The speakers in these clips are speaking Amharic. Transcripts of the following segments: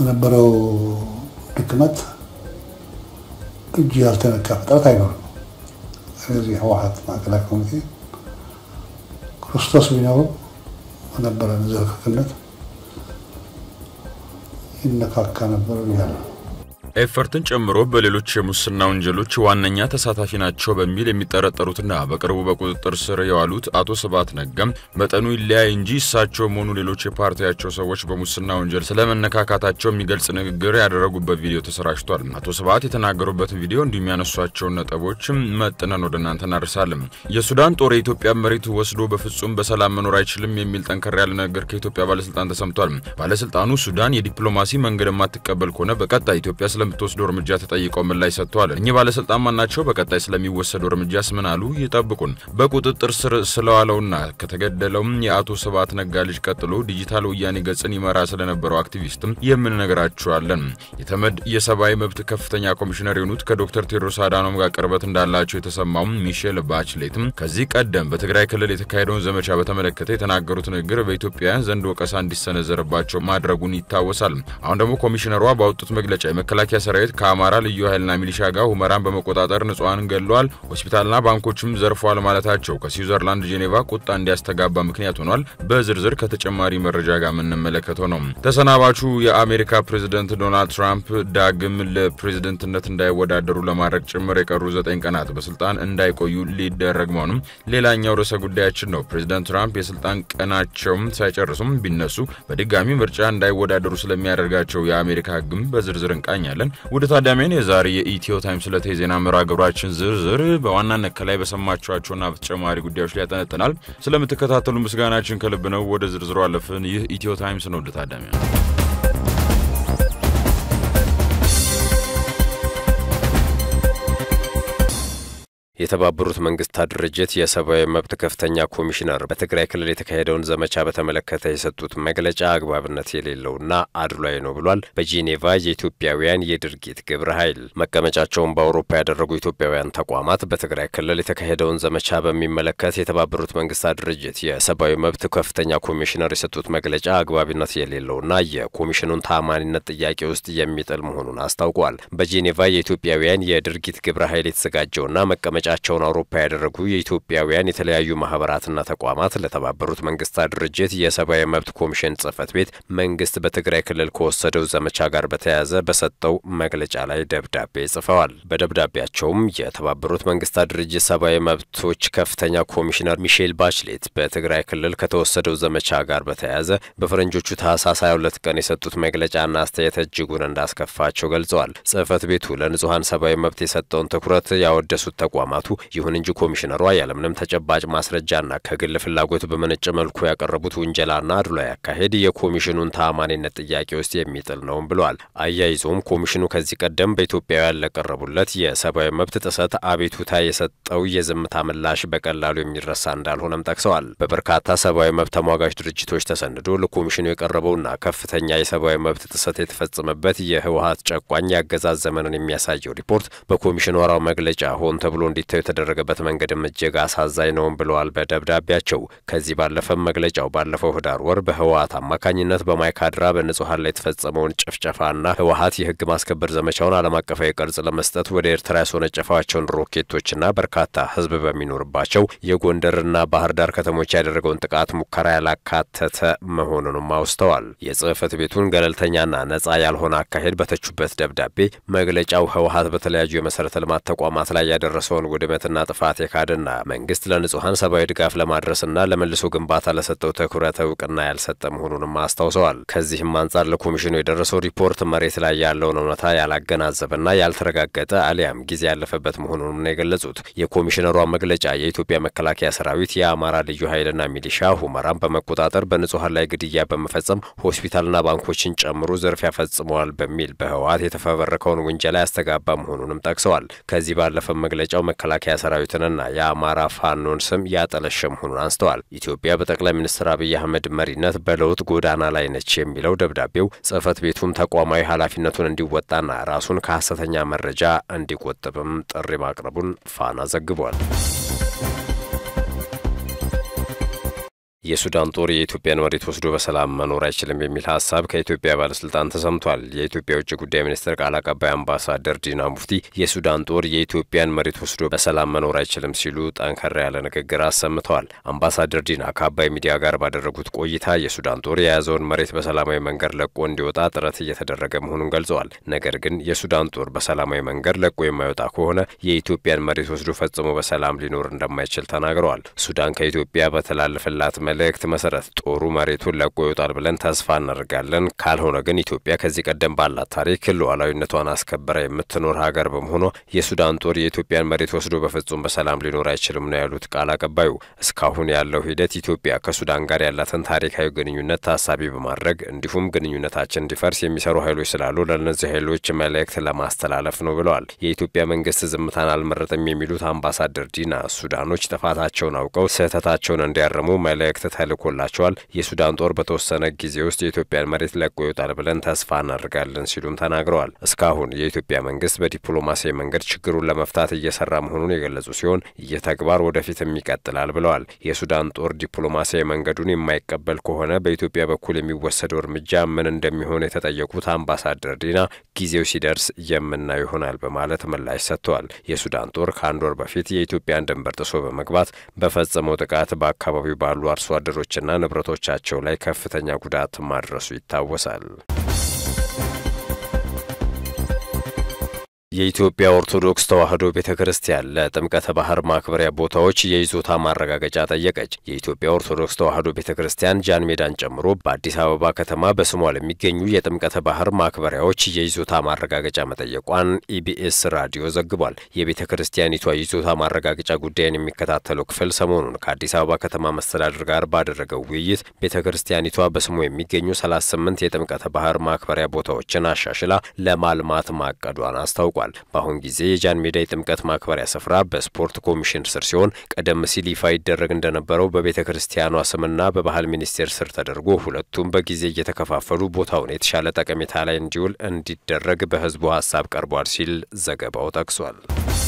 በነበረው ድክመት እጅ ያልተነካ ፍጥረት አይኖርም። ስለዚህ ህወሓት ማዕከላዊ ኮሚቴ ክርስቶስ ቢኖርም በነበረን ዝርክርክነት ይነካካ ነበር ብያለሁ። ኤፈርትን ጨምሮ በሌሎች የሙስና ወንጀሎች ዋነኛ ተሳታፊ ናቸው በሚል የሚጠረጠሩትና በቅርቡ በቁጥጥር ስር የዋሉት አቶ ስብሃት ነጋም መጠኑ ይለያይ እንጂ እሳቸውም ሆኑ ሌሎች የፓርቲያቸው ሰዎች በሙስና ወንጀል ስለመነካካታቸው የሚገልጽ ንግግር ያደረጉበት ቪዲዮ ተሰራጭቷል። አቶ ስብሃት የተናገሩበትን ቪዲዮ እንዲሁም ያነሷቸውን ነጥቦችም መጥነን ወደ እናንተ እናደርሳለን። የሱዳን ጦር የኢትዮጵያ መሬት ወስዶ በፍጹም በሰላም መኖር አይችልም የሚል ጠንከር ያለ ነገር ከኢትዮጵያ ባለስልጣን ተሰምቷል። ባለስልጣኑ ሱዳን የዲፕሎማሲ መንገድ የማትቀበል ከሆነ በቀጣይ ኢትዮጵያ ስለምትወስደው እርምጃ ተጠይቀው ምላሽ ሰጥተዋል። እኚህ ባለስልጣን ማናቸው? በቀጣይ ስለሚወሰደው እርምጃስ ምን አሉ? ይጠብቁን። በቁጥጥር ስር ስለዋለውና ከተገደለውም የአቶ ስብሃት ነጋ ልጅ ቀጥሎ ዲጂታል ወያኔ ገጽን ይመራ ስለነበረው አክቲቪስትም የምንነግራችኋለን። የተመድ የሰብአዊ መብት ከፍተኛ ኮሚሽነር የሆኑት ከዶክተር ቴዎድሮስ አዳኖም ጋር ቅርበት እንዳላቸው የተሰማውም ሚሼል ባችሌትም ከዚህ ቀደም በትግራይ ክልል የተካሄደውን ዘመቻ በተመለከተ የተናገሩት ንግግር በኢትዮጵያውያን ዘንድ ወቀሳ እንዲሰነዘርባቸው ማድረጉን ይታወሳል። አሁን ደግሞ ኮሚሽነሯ ባወጡት መግለጫ የመከላከያ ሰራዊት ከአማራ ልዩ ኃይልና ሚሊሻ ጋር ሁመራን በመቆጣጠር ንጹሐንን ገድለዋል፣ ሆስፒታልና ባንኮችም ዘርፈዋል ማለታቸው ከስዊዘርላንድ ጄኔቫ ቁጣ እንዲያስተጋባ ምክንያት ሆኗል። በዝርዝር ከተጨማሪ መረጃ ጋር የምንመለከተው ነው። ተሰናባቹ የአሜሪካ ፕሬዝደንት ዶናልድ ትራምፕ ዳግም ለፕሬዝደንትነት እንዳይወዳደሩ ለማድረግ ጭምር የቀሩ ዘጠኝ ቀናት በስልጣን እንዳይቆዩ ሊደረግ መሆኑም ሌላኛው ርዕሰ ጉዳያችን ነው። ፕሬዝደንት ትራምፕ የስልጣን ቀናቸውም ሳይጨርሱም ቢነሱ በድጋሚ ምርጫ እንዳይወዳደሩ ስለሚያደርጋቸው የአሜሪካ ሕግም በዝርዝር እንቃኛለን። ውድ ታዳሚያን የዛሬ የኢትዮ ታይምስ ዕለተ የዜና መርሃ ግብራችን ዝርዝር በዋናነት ከላይ በሰማችኋቸውና በተጨማሪ ጉዳዮች ላይ ያጠነጥናል። ስለምትከታተሉ ምስጋናችን ከልብ ነው። ወደ ዝርዝሩ አለፍን። ይህ ኢትዮ ታይምስ ነው። ውድ ታዳሚያን የተባበሩት መንግስታት ድርጅት የሰብአዊ መብት ከፍተኛ ኮሚሽነር በትግራይ ክልል የተካሄደውን ዘመቻ በተመለከተ የሰጡት መግለጫ አግባብነት የሌለውና አድሏዊ ነው ብሏል። በጄኔቫ የኢትዮጵያውያን የድርጊት ግብረ ኃይል መቀመጫቸውን በአውሮፓ ያደረጉ ኢትዮጵያውያን ተቋማት በትግራይ ክልል የተካሄደውን ዘመቻ በሚመለከት የተባበሩት መንግስታት ድርጅት የሰብአዊ መብት ከፍተኛ ኮሚሽነር የሰጡት መግለጫ አግባብነት የሌለውና የኮሚሽኑን ታማኒነት ጥያቄ ውስጥ የሚጥል መሆኑን አስታውቋል። በጄኔቫ የኢትዮጵያውያን የድርጊት ግብረ ኃይል የተዘጋጀውና መቀመጫ ቻቸውን አውሮፓ ያደረጉ የኢትዮጵያውያን የተለያዩ ማህበራትና ተቋማት ለተባበሩት መንግስታት ድርጅት የሰብአዊ መብት ኮሚሽን ጽህፈት ቤት መንግስት በትግራይ ክልል ከወሰደው ዘመቻ ጋር በተያያዘ በሰጠው መግለጫ ላይ ደብዳቤ ጽፈዋል። በደብዳቤያቸውም የተባበሩት መንግስታት ድርጅት ሰብአዊ መብቶች ከፍተኛ ኮሚሽነር ሚሼል ባችሌት በትግራይ ክልል ከተወሰደው ዘመቻ ጋር በተያያዘ በፈረንጆቹ ታህሳስ 22 ቀን የሰጡት መግለጫና አስተያየት እጅጉን እንዳስከፋቸው ገልጸዋል። ጽህፈት ቤቱ ለንጹሐን ሰብአዊ መብት የሰጠውን ትኩረት ያወደሱት ተቋማት ይሁን እንጂ ኮሚሽነሯ ያለምንም ተጨባጭ ማስረጃና ከግል ፍላጎት በመነጨ መልኩ ያቀረቡት ውንጀላና አድሏዊ አካሄድ የኮሚሽኑን ተአማኒነት ጥያቄ ውስጥ የሚጥል ነውም ብለዋል። አያይዞም ኮሚሽኑ ከዚህ ቀደም በኢትዮጵያውያን ለቀረቡለት የሰብአዊ መብት ጥሰት አቤቱታ የሰጠው የዝምታ ምላሽ በቀላሉ የሚረሳ እንዳልሆነም ጠቅሰዋል። በበርካታ ሰብአዊ መብት ተሟጋች ድርጅቶች ተሰንዶ ለኮሚሽኑ የቀረበውና ከፍተኛ የሰብአዊ መብት ጥሰት የተፈጸመበት የህወሀት ጨቋኝ የአገዛዝ ዘመንን የሚያሳየው ሪፖርት በኮሚሽነሯ መግለጫ ሆን ተብሎ እንዲታዩ የተደረገበት መንገድም እጅግ አሳዛኝ ነውም ብለዋል በደብዳቤያቸው። ከዚህ ባለፈም መግለጫው ባለፈው ህዳር ወር በህወሀት አማካኝነት በማይካድራ በንጹሀን ላይ የተፈጸመውን ጭፍጨፋና ህወሀት የህግ ማስከበር ዘመቻውን ዓለም አቀፋዊ ቅርጽ ለመስጠት ወደ ኤርትራ ያስወነጨፋቸውን ሮኬቶችና በርካታ ህዝብ በሚኖርባቸው የጎንደርና ባህር ዳር ከተሞች ያደረገውን ጥቃት ሙከራ ያላካተተ መሆኑንም አውስተዋል። የጽህፈት ቤቱን ገለልተኛና ነጻ ያልሆነ አካሄድ በተቹበት ደብዳቤ መግለጫው ህወሀት በተለያዩ የመሰረተ ልማት ተቋማት ላይ ያደረሰውን ውድመትና ጥፋት የካደና መንግስት ለንጹሐን ሰብአዊ ድጋፍ ለማድረስና ለመልሶ ግንባታ ለሰጠው ትኩረት እውቅና ያልሰጠ መሆኑንም አስታውሰዋል። ከዚህም አንጻር ለኮሚሽኑ የደረሰው ሪፖርት መሬት ላይ ያለውን እውነታ ያላገናዘበና ያልተረጋገጠ አሊያም ጊዜ ያለፈበት መሆኑንም ነው የገለጹት። የኮሚሽነሯ መግለጫ የኢትዮጵያ መከላከያ ሰራዊት፣ የአማራ ልዩ ኃይልና ሚሊሻ ሁመራን በመቆጣጠር በንጹሐን ላይ ግድያ በመፈጸም ሆስፒታልና ባንኮችን ጨምሮ ዝርፊያ ፈጽመዋል በሚል በህወሀት የተፈበረከውን ውንጀላ ያስተጋባ መሆኑንም ጠቅሰዋል። ከዚህ ባለፈ መግለጫው መከላከያ ሰራዊትንና የአማራ ፋኖን ስም ያጠለሸ መሆኑን አንስተዋል። ኢትዮጵያ በጠቅላይ ሚኒስትር አብይ አህመድ መሪነት በለውጥ ጎዳና ላይ ነች የሚለው ደብዳቤው ጽህፈት ቤቱም ተቋማዊ ኃላፊነቱን እንዲወጣና ራሱን ከሐሰተኛ መረጃ እንዲቆጥብም ጥሪ ማቅረቡን ፋና ዘግቧል። የሱዳን ጦር የኢትዮጵያን መሬት ወስዶ በሰላም መኖር አይችልም የሚል ሀሳብ ከኢትዮጵያ ባለስልጣን ተሰምቷል። የኢትዮጵያ የውጭ ጉዳይ ሚኒስትር ቃል አቀባይ አምባሳደር ዲና ሙፍቲ የሱዳን ጦር የኢትዮጵያን መሬት ወስዶ በሰላም መኖር አይችልም ሲሉ ጠንከር ያለ ንግግር አሰምተዋል። አምባሳደር ዲና ከአባይ ሚዲያ ጋር ባደረጉት ቆይታ የሱዳን ጦር የያዘውን መሬት በሰላማዊ መንገድ ለቆ እንዲወጣ ጥረት እየተደረገ መሆኑን ገልጸዋል። ነገር ግን የሱዳን ጦር በሰላማዊ መንገድ ለቆ የማይወጣ ከሆነ የኢትዮጵያን መሬት ወስዶ ፈጽሞ በሰላም ሊኖር እንደማይችል ተናግረዋል። ሱዳን ከኢትዮጵያ በተላለፈላት መልእክት መሰረት ጦሩ መሬቱን ለቆ ይወጣል ብለን ተስፋ እናደርጋለን። ካልሆነ ግን ኢትዮጵያ ከዚህ ቀደም ባላት ታሪክ ሉዓላዊነቷን አስከበራ የምትኖር ሀገር በመሆኗ የሱዳን ጦር የኢትዮጵያን መሬት ወስዶ በፍጹም በሰላም ሊኖር አይችልም ነው ያሉት ቃል አቀባዩ። እስካሁን ያለው ሂደት ኢትዮጵያ ከሱዳን ጋር ያላትን ታሪካዊ ግንኙነት ታሳቢ በማድረግ እንዲሁም ግንኙነታችን እንዲፈርስ የሚሰሩ ኃይሎች ስላሉ ለእነዚህ ኃይሎች መልእክት ለማስተላለፍ ነው ብለዋል። የኢትዮጵያ መንግስት ዝምታን አልመረጥም የሚሉት አምባሳደር ዲና ሱዳኖች ጥፋታቸውን አውቀው ስህተታቸውን እንዲያርሙ መልእክት ተልኮላቸዋል። የሱዳን ጦር በተወሰነ ጊዜ ውስጥ የኢትዮጵያን መሬት ለቆ ይወጣል ብለን ተስፋ እናደርጋለን ሲሉም ተናግረዋል። እስካሁን የኢትዮጵያ መንግስት በዲፕሎማሲያዊ መንገድ ችግሩን ለመፍታት እየሰራ መሆኑን የገለጹ ሲሆን ይህ ተግባር ወደፊትም ይቀጥላል ብለዋል። የሱዳን ጦር ዲፕሎማሲያዊ መንገዱን የማይቀበል ከሆነ በኢትዮጵያ በኩል የሚወሰደው እርምጃ ምን እንደሚሆን የተጠየቁት አምባሳደር ዲና ጊዜው ሲደርስ የምናየው ይሆናል በማለት ምላሽ ሰጥተዋል። የሱዳን ጦር ከአንድ ወር በፊት የኢትዮጵያን ድንበር ጥሶ በመግባት በፈጸመው ጥቃት በአካባቢው ባሉ አርሶ አደሮችና ንብረቶቻቸው ላይ ከፍተኛ ጉዳት ማድረሱ ይታወሳል። የኢትዮጵያ ኦርቶዶክስ ተዋሕዶ ቤተ ክርስቲያን ለጥምቀተ ባህር ማክበሪያ ቦታዎች የይዞታ ማረጋገጫ ጠየቀች። የኢትዮጵያ ኦርቶዶክስ ተዋሕዶ ቤተ ክርስቲያን ጃን ሜዳን ጨምሮ በአዲስ አበባ ከተማ በስሟ ለሚገኙ የጥምቀተ ባህር ማክበሪያዎች የይዞታ ማረጋገጫ መጠየቋን ኢቢኤስ ራዲዮ ዘግቧል። የቤተ ክርስቲያኒቷ ይዞታ ማረጋገጫ ጉዳይን የሚከታተለው ክፍል ሰሞኑን ከአዲስ አበባ ከተማ መስተዳድር ጋር ባደረገው ውይይት ቤተ ክርስቲያኒቷ በስሙ የሚገኙ 38 የጥምቀተ ባህር ማክበሪያ ቦታዎችን አሻሽላ ለማልማት ማቀዷን አስታውቋል። በአሁን ጊዜ የጃን ሜዳ የጥምቀት ማክበሪያ ስፍራ በስፖርት ኮሚሽን ስር ሲሆን ቀደም ሲል ይፋ ይደረግ እንደነበረው በቤተ ክርስቲያኗ ስምና በባህል ሚኒስቴር ስር ተደርጎ ሁለቱም በጊዜ እየተከፋፈሉ ቦታውን የተሻለ ጠቀሜታ ላይ እንዲውል እንዲደረግ በሕዝቡ ሀሳብ ቀርቧል ሲል ዘገባው ጠቅሷል።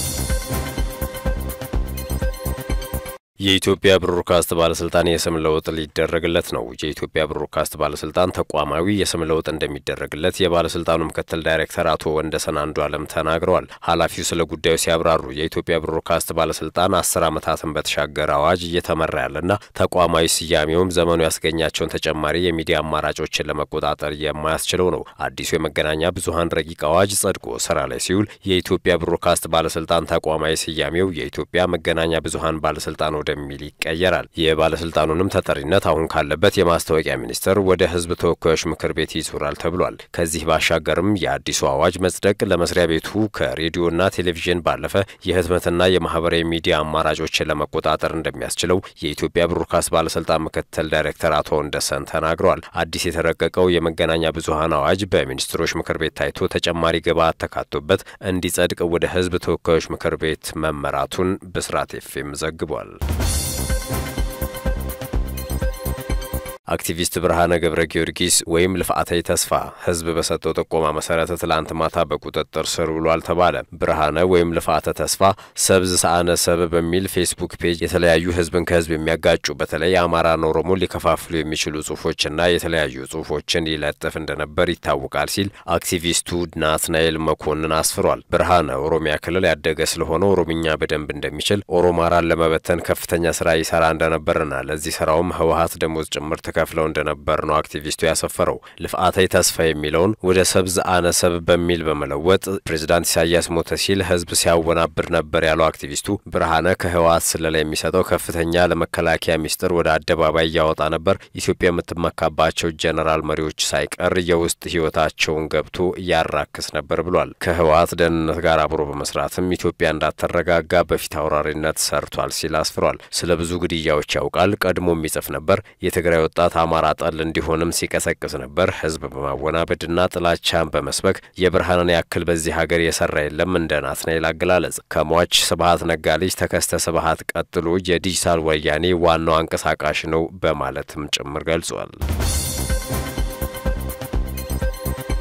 የኢትዮጵያ ብሮድካስት ባለስልጣን የስም ለውጥ ሊደረግለት ነው። የኢትዮጵያ ብሮድካስት ባለስልጣን ተቋማዊ የስም ለውጥ እንደሚደረግለት የባለስልጣኑ ምክትል ዳይሬክተር አቶ ወንደሰን አንዱ አለም ተናግረዋል። ኃላፊው ስለ ጉዳዩ ሲያብራሩ የኢትዮጵያ ብሮድካስት ባለስልጣን አስር ዓመታትን በተሻገረ አዋጅ እየተመራ ያለና ተቋማዊ ስያሜውም ዘመኑ ያስገኛቸውን ተጨማሪ የሚዲያ አማራጮችን ለመቆጣጠር የማያስችለው ነው። አዲሱ የመገናኛ ብዙኃን ረቂቅ አዋጅ ጸድቆ ስራ ላይ ሲውል የኢትዮጵያ ብሮድካስት ባለስልጣን ተቋማዊ ስያሜው የኢትዮጵያ መገናኛ ብዙኃን ባለስልጣን ወደ ሚል ይቀየራል። የባለስልጣኑንም ተጠሪነት አሁን ካለበት የማስታወቂያ ሚኒስቴር ወደ ሕዝብ ተወካዮች ምክር ቤት ይዞራል ተብሏል። ከዚህ ባሻገርም የአዲሱ አዋጅ መጽደቅ ለመስሪያ ቤቱ ከሬዲዮና ቴሌቪዥን ባለፈ የህትመትና የማህበራዊ ሚዲያ አማራጮችን ለመቆጣጠር እንደሚያስችለው የኢትዮጵያ ብሮድካስት ባለስልጣን ምክትል ዳይሬክተር አቶ ወንደሰን ተናግረዋል። አዲስ የተረቀቀው የመገናኛ ብዙኃን አዋጅ በሚኒስትሮች ምክር ቤት ታይቶ ተጨማሪ ግብዓት ተካቶበት እንዲጸድቅ ወደ ሕዝብ ተወካዮች ምክር ቤት መመራቱን ብስራት ኤፍኤም ዘግቧል። አክቲቪስት ብርሃነ ገብረ ጊዮርጊስ ወይም ልፍዓተይ ተስፋ ህዝብ በሰጠው ጥቆማ መሰረት ትላንት ማታ በቁጥጥር ስር ውሏል ተባለ። ብርሃነ ወይም ልፍዓተ ተስፋ ሰብዝ ሰአነ ሰብ በሚል ፌስቡክ ፔጅ የተለያዩ ህዝብን ከህዝብ የሚያጋጩ በተለይ አማራን፣ ኦሮሞን ሊከፋፍሉ የሚችሉ ጽሁፎችና የተለያዩ ጽሁፎችን ይለጥፍ እንደነበር ይታወቃል ሲል አክቲቪስቱ ናትናኤል መኮንን አስፍሯል። ብርሃነ ኦሮሚያ ክልል ያደገ ስለሆነ ኦሮምኛ በደንብ እንደሚችል ኦሮማራን ለመበተን ከፍተኛ ስራ ይሰራ እንደነበርና ለዚህ ስራውም ህወሀት ደሞዝ ጭምር ከፍለው እንደነበር ነው አክቲቪስቱ ያሰፈረው። ልፍዓተይ ተስፋ የሚለውን ወደ ሰብዝ አነ ሰብ በሚል በመለወጥ ፕሬዚዳንት ኢሳያስ ሞተ ሲል ህዝብ ሲያወናብር ነበር ያለው አክቲቪስቱ ብርሃነ ከህወሓት ስለላ የሚሰጠው ከፍተኛ ለመከላከያ ሚስጥር ወደ አደባባይ እያወጣ ነበር። ኢትዮጵያ የምትመካባቸው ጀነራል መሪዎች ሳይቀር የውስጥ ህይወታቸውን ገብቶ እያራክስ ነበር ብሏል። ከህወሓት ደህንነት ጋር አብሮ በመስራትም ኢትዮጵያ እንዳትረጋጋ በፊት አውራሪነት ሰርቷል ሲል አስፍሯል። ስለ ብዙ ግድያዎች ያውቃል። ቀድሞ የሚጽፍ ነበር። የትግራይ ወጣት አማራ ጠል እንዲሆንም ሲቀሰቅስ ነበር። ህዝብ በማወናበድና ጥላቻን በመስበክ የብርሃንን ያክል በዚህ ሀገር የሰራ የለም። እንደ ናትናኤል አገላለጽ ከሟች ስብሀት ነጋ ልጅ ተከስተ ስብሀት ቀጥሎ የዲጂታል ወያኔ ዋናው አንቀሳቃሽ ነው በማለትም ጭምር ገልጿል።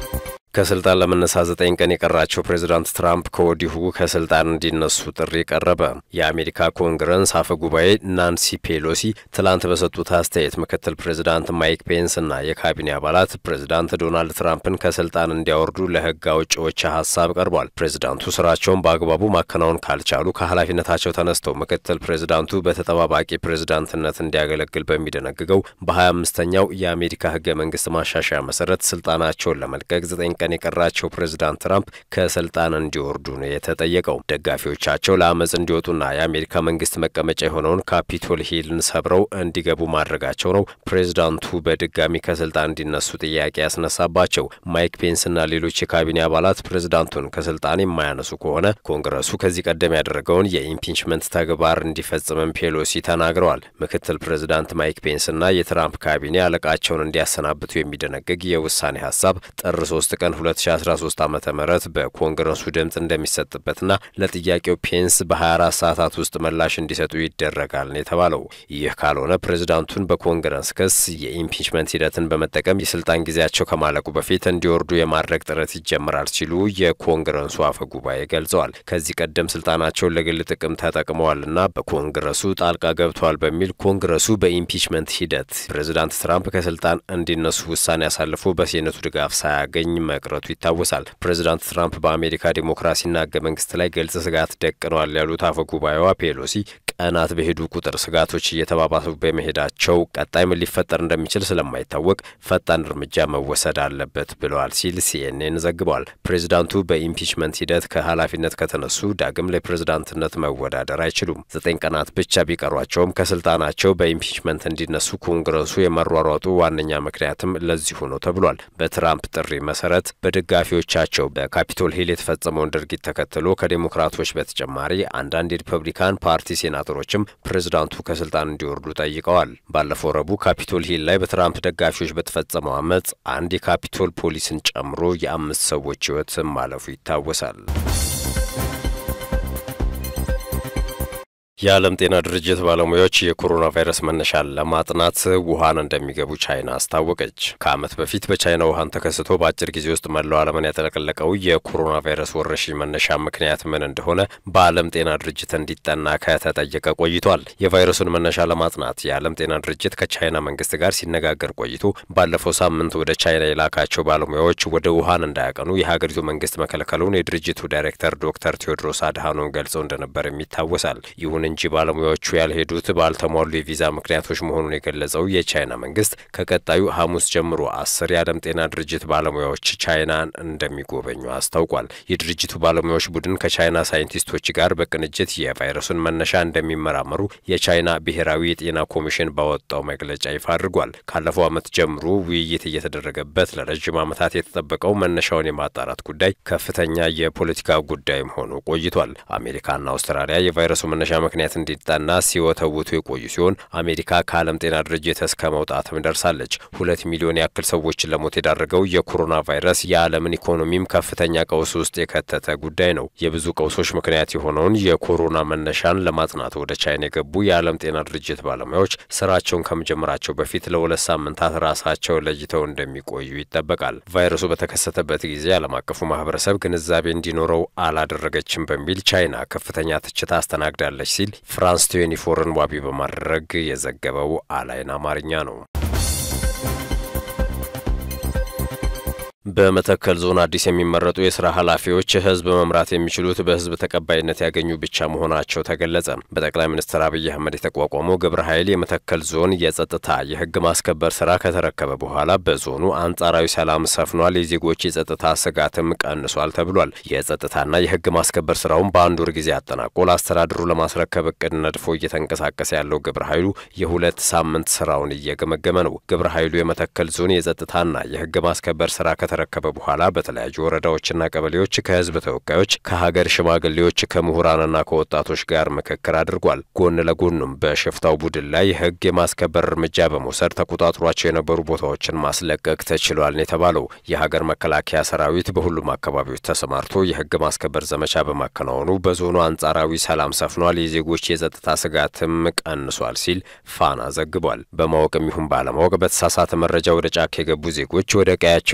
ከስልጣን ለመነሳት ዘጠኝ ቀን የቀራቸው ፕሬዚዳንት ትራምፕ ከወዲሁ ከስልጣን እንዲነሱ ጥሪ ቀረበ። የአሜሪካ ኮንግረስ አፈ ጉባኤ ናንሲ ፔሎሲ ትላንት በሰጡት አስተያየት ምክትል ፕሬዚዳንት ማይክ ፔንስ እና የካቢኔ አባላት ፕሬዚዳንት ዶናልድ ትራምፕን ከስልጣን እንዲያወርዱ ለሕግ አውጪዎች ሀሳብ ቀርቧል። ፕሬዚዳንቱ ስራቸውን በአግባቡ ማከናወን ካልቻሉ ከኃላፊነታቸው ተነስተው ምክትል ፕሬዚዳንቱ በተጠባባቂ ፕሬዚዳንትነት እንዲያገለግል በሚደነግገው በሀያ አምስተኛው የአሜሪካ ሕገ መንግስት ማሻሻያ መሰረት ስልጣናቸውን ለመልቀቅ ዘጠኝ ቀን የቀራቸው ፕሬዚዳንት ትራምፕ ከስልጣን እንዲወርዱ ነው የተጠየቀው። ደጋፊዎቻቸው ለአመፅ እንዲወጡና የአሜሪካ መንግስት መቀመጫ የሆነውን ካፒቶል ሂልን ሰብረው እንዲገቡ ማድረጋቸው ነው ፕሬዚዳንቱ በድጋሚ ከስልጣን እንዲነሱ ጥያቄ ያስነሳባቸው። ማይክ ፔንስና ሌሎች የካቢኔ አባላት ፕሬዚዳንቱን ከስልጣን የማያነሱ ከሆነ ኮንግረሱ ከዚህ ቀደም ያደረገውን የኢምፒችመንት ተግባር እንዲፈጽምም ፔሎሲ ተናግረዋል። ምክትል ፕሬዚዳንት ማይክ ፔንስና የትራምፕ ካቢኔ አለቃቸውን እንዲያሰናብቱ የሚደነግግ የውሳኔ ሀሳብ ጥር ሶስት ቀን 2013 ዓ ም በኮንግረሱ ድምፅ እንደሚሰጥበትና ለጥያቄው ፔንስ በ24 ሰዓታት ውስጥ ምላሽ እንዲሰጡ ይደረጋል ነው የተባለው። ይህ ካልሆነ ፕሬዚዳንቱን በኮንግረስ ክስ የኢምፒችመንት ሂደትን በመጠቀም የስልጣን ጊዜያቸው ከማለቁ በፊት እንዲወርዱ የማድረግ ጥረት ይጀምራል ሲሉ የኮንግረሱ አፈ ጉባኤ ገልጸዋል። ከዚህ ቀደም ስልጣናቸውን ለግል ጥቅም ተጠቅመዋልና በኮንግረሱ ጣልቃ ገብተዋል በሚል ኮንግረሱ በኢምፒችመንት ሂደት ፕሬዚዳንት ትራምፕ ከስልጣን እንዲነሱ ውሳኔ አሳልፎ በሴኔቱ ድጋፍ ሳያገኝ መቅረቱ ይታወሳል። ፕሬዚዳንት ትራምፕ በአሜሪካ ዲሞክራሲና ህገ መንግስት ላይ ግልጽ ስጋት ደቅነዋል ያሉት አፈ ጉባኤዋ ፔሎሲ ቀናት በሄዱ ቁጥር ስጋቶች እየተባባሱ በመሄዳቸው ቀጣይ ምን ሊፈጠር እንደሚችል ስለማይታወቅ ፈጣን እርምጃ መወሰድ አለበት ብለዋል ሲል ሲኤንኤን ዘግቧል። ፕሬዚዳንቱ በኢምፒችመንት ሂደት ከኃላፊነት ከተነሱ ዳግም ለፕሬዚዳንትነት መወዳደር አይችሉም። ዘጠኝ ቀናት ብቻ ቢቀሯቸውም ከስልጣናቸው በኢምፒችመንት እንዲነሱ ኮንግረሱ የመሯሯጡ ዋነኛ ምክንያትም ለዚሁ ነው ተብሏል። በትራምፕ ጥሪ መሰረት በደጋፊዎቻቸው በካፒቶል ሂል የተፈጸመውን ድርጊት ተከትሎ ከዴሞክራቶች በተጨማሪ አንዳንድ የሪፐብሊካን ፓርቲ ሴናተሮችም ፕሬዝዳንቱ ከስልጣን እንዲወርዱ ጠይቀዋል። ባለፈው ረቡዕ ካፒቶል ሂል ላይ በትራምፕ ደጋፊዎች በተፈጸመው አመፅ አንድ የካፒቶል ፖሊስን ጨምሮ የአምስት ሰዎች ሕይወት ማለፉ ይታወሳል። የዓለም ጤና ድርጅት ባለሙያዎች የኮሮና ቫይረስ መነሻን ለማጥናት ውሃን እንደሚገቡ ቻይና አስታወቀች። ከዓመት በፊት በቻይና ውሃን ተከስቶ በአጭር ጊዜ ውስጥ መላው ዓለምን ያጠለቀለቀው የኮሮና ቫይረስ ወረርሽኝ መነሻ ምክንያት ምን እንደሆነ በዓለም ጤና ድርጅት እንዲጠና ከተጠየቀ ቆይቷል። የቫይረሱን መነሻ ለማጥናት የዓለም ጤና ድርጅት ከቻይና መንግስት ጋር ሲነጋገር ቆይቶ ባለፈው ሳምንት ወደ ቻይና የላካቸው ባለሙያዎች ወደ ውሃን እንዳያቀኑ የሀገሪቱ መንግስት መከልከሉን የድርጅቱ ዳይሬክተር ዶክተር ቴዎድሮስ አድሃኖም ገልጸው እንደነበርም ይታወሳል። ይሁን እንጂ ባለሙያዎቹ ያልሄዱት ባልተሟሉ የቪዛ ምክንያቶች መሆኑን የገለጸው የቻይና መንግስት ከቀጣዩ ሐሙስ ጀምሮ አስር የዓለም ጤና ድርጅት ባለሙያዎች ቻይናን እንደሚጎበኙ አስታውቋል። የድርጅቱ ባለሙያዎች ቡድን ከቻይና ሳይንቲስቶች ጋር በቅንጅት የቫይረሱን መነሻ እንደሚመራመሩ የቻይና ብሔራዊ የጤና ኮሚሽን ባወጣው መግለጫ ይፋ አድርጓል። ካለፈው ዓመት ጀምሮ ውይይት እየተደረገበት ለረዥም ዓመታት የተጠበቀው መነሻውን የማጣራት ጉዳይ ከፍተኛ የፖለቲካ ጉዳይም ሆኖ ቆይቷል። አሜሪካና አውስትራሊያ የቫይረሱ መነሻ ምክንያት እንዲጠና ሲወተውቱ የቆዩ ሲሆን አሜሪካ ከዓለም ጤና ድርጅት እስከ መውጣትም ደርሳለች። ሁለት ሚሊዮን ያክል ሰዎችን ለሞት የዳረገው የኮሮና ቫይረስ የዓለምን ኢኮኖሚም ከፍተኛ ቀውስ ውስጥ የከተተ ጉዳይ ነው። የብዙ ቀውሶች ምክንያት የሆነውን የኮሮና መነሻን ለማጥናት ወደ ቻይና የገቡ የዓለም ጤና ድርጅት ባለሙያዎች ስራቸውን ከመጀመራቸው በፊት ለሁለት ሳምንታት ራሳቸውን ለይተው እንደሚቆዩ ይጠበቃል። ቫይረሱ በተከሰተበት ጊዜ ዓለም አቀፉ ማህበረሰብ ግንዛቤ እንዲኖረው አላደረገችም በሚል ቻይና ከፍተኛ ትችት አስተናግዳለች ሲል ፍራንስ ትዌንቲፎርን ዋቢ በማድረግ የዘገበው አላይን አማርኛ ነው። በመተከል ዞን አዲስ የሚመረጡ የስራ ኃላፊዎች ህዝብ መምራት የሚችሉት በህዝብ ተቀባይነት ያገኙ ብቻ መሆናቸው ተገለጸ። በጠቅላይ ሚኒስትር አብይ አህመድ የተቋቋመው ግብረ ኃይል የመተከል ዞን የጸጥታ የህግ ማስከበር ስራ ከተረከበ በኋላ በዞኑ አንጻራዊ ሰላም ሰፍኗል፣ የዜጎች የጸጥታ ስጋትም ቀንሷል ተብሏል። የጸጥታና የህግ ማስከበር ስራውን በአንድ ወር ጊዜ አጠናቆ ለአስተዳድሩ ለማስረከብ እቅድ ነድፎ እየተንቀሳቀሰ ያለው ግብረ ኃይሉ የሁለት ሳምንት ስራውን እየገመገመ ነው። ግብረ ኃይሉ የመተከል ዞን የጸጥታና የህግ ማስከበር ስራ ከተረከበ በኋላ በተለያዩ ወረዳዎችና ቀበሌዎች ከህዝብ ተወካዮች፣ ከሀገር ሽማግሌዎች፣ ከምሁራንና ከወጣቶች ጋር ምክክር አድርጓል። ጎን ለጎኑም በሽፍታው ቡድን ላይ ህግ የማስከበር እርምጃ በመውሰድ ተቆጣጥሯቸው የነበሩ ቦታዎችን ማስለቀቅ ተችሏል ነው የተባለው። የሀገር መከላከያ ሰራዊት በሁሉም አካባቢዎች ተሰማርቶ የህግ ማስከበር ዘመቻ በማከናወኑ በዞኑ አንጻራዊ ሰላም ሰፍኗል፣ የዜጎች የጸጥታ ስጋትም ቀንሷል ሲል ፋና ዘግቧል። በማወቅም ይሁን ባለማወቅ በተሳሳተ መረጃ ወደ ጫካ የገቡ ዜጎች ወደ ቀያቸው እንዲመለሱ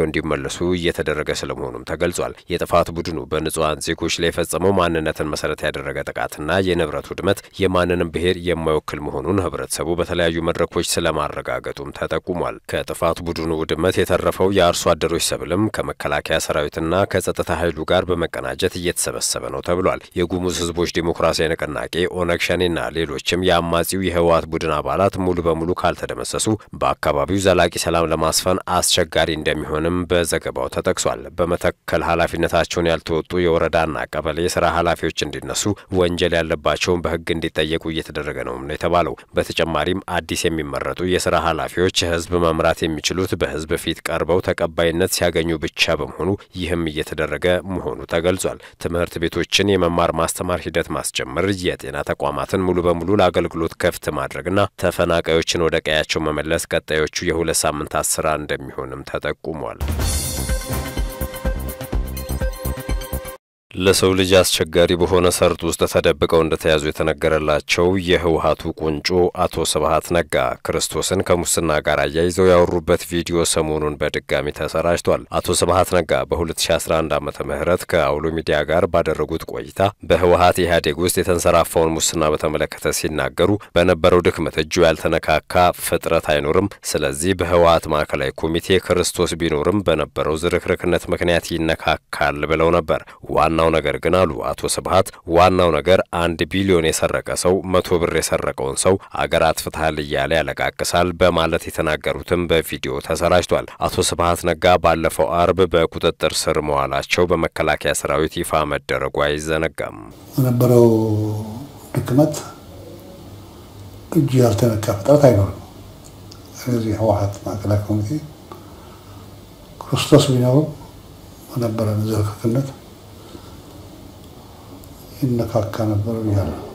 እንዲመለሱ እየተደረገ ስለመሆኑም ተገልጿል። የጥፋት ቡድኑ በንጹሐን ዜጎች ላይ የፈጸመው ማንነትን መሰረት ያደረገ ጥቃትና የንብረት ውድመት የማንንም ብሔር የማይወክል መሆኑን ህብረተሰቡ በተለያዩ መድረኮች ስለማረጋገጡም ተጠቁሟል። ከጥፋት ቡድኑ ውድመት የተረፈው የአርሶ አደሮች ሰብልም ከመከላከያ ሰራዊትና ከጸጥታ ኃይሉ ጋር በመቀናጀት እየተሰበሰበ ነው ተብሏል። የጉሙዝ ህዝቦች ዴሞክራሲያዊ ንቅናቄ ኦነግ ሸኔና ሌሎችም የአማጺው የህወሓት ቡድን አባላት ሙሉ በሙሉ ካልተደመሰሱ በአካባቢው ዘላቂ ሰላም ለማስፈን አስቸጋሪ እንደሚሆንም በዘገባው ተጠቅሷል። በመተከል ኃላፊነታቸውን ያልተወጡ የወረዳና ቀበሌ የስራ ኃላፊዎች እንዲነሱ፣ ወንጀል ያለባቸውን በህግ እንዲጠየቁ እየተደረገ ነው ነው የተባለው። በተጨማሪም አዲስ የሚመረጡ የስራ ኃላፊዎች ህዝብ መምራት የሚችሉት በህዝብ ፊት ቀርበው ተቀባይነት ሲያገኙ ብቻ በመሆኑ ይህም እየተደረገ መሆኑ ተገልጿል። ትምህርት ቤቶችን የመማር ማስተማር ሂደት ማስጀመር፣ የጤና ተቋማትን ሙሉ በሙሉ ለአገልግሎት ክፍት ማድረግና ተፈናቃዮችን ወደ ቀያቸው መመለስ ቀጣዮቹ የሁለት ሳምንታት ስራ እንደሚሆንም ተጠቁሟል። ለሰው ልጅ አስቸጋሪ በሆነ ሰርጥ ውስጥ ተደብቀው እንደተያዙ የተነገረላቸው የህወሓቱ ቁንጮ አቶ ስብሀት ነጋ ክርስቶስን ከሙስና ጋር አያይዘው ያወሩበት ቪዲዮ ሰሞኑን በድጋሚ ተሰራጭቷል። አቶ ስብሀት ነጋ በ2011 ዓመተ ምህረት ከአውሎ ሚዲያ ጋር ባደረጉት ቆይታ በህወሓት ኢህአዴግ ውስጥ የተንሰራፋውን ሙስና በተመለከተ ሲናገሩ በነበረው ድክመት እጁ ያልተነካካ ፍጥረት አይኖርም። ስለዚህ በህወሓት ማዕከላዊ ኮሚቴ ክርስቶስ ቢኖርም በነበረው ዝርክርክነት ምክንያት ይነካካል ብለው ነበር። ዋናው ነገር ግን አሉ አቶ ስብሀት ዋናው ነገር አንድ ቢሊዮን የሰረቀ ሰው መቶ ብር የሰረቀውን ሰው አገር አጥፍተሃል እያለ ያለቃቅሳል በማለት የተናገሩትም በቪዲዮ ተሰራጭቷል። አቶ ስብሀት ነጋ ባለፈው አርብ በቁጥጥር ስር መዋላቸው በመከላከያ ሰራዊት ይፋ መደረጉ አይዘነጋም። በነበረው ድክመት እጅ ያልተነካ ፍጥረት አይኖርም። ስለዚህ ህወሓት ማዕከላዊ ኮሚቴ ክርስቶስ ቢኖርም በነበረን ዝርክርክነት ይነካካ ነበር ብያለሁ።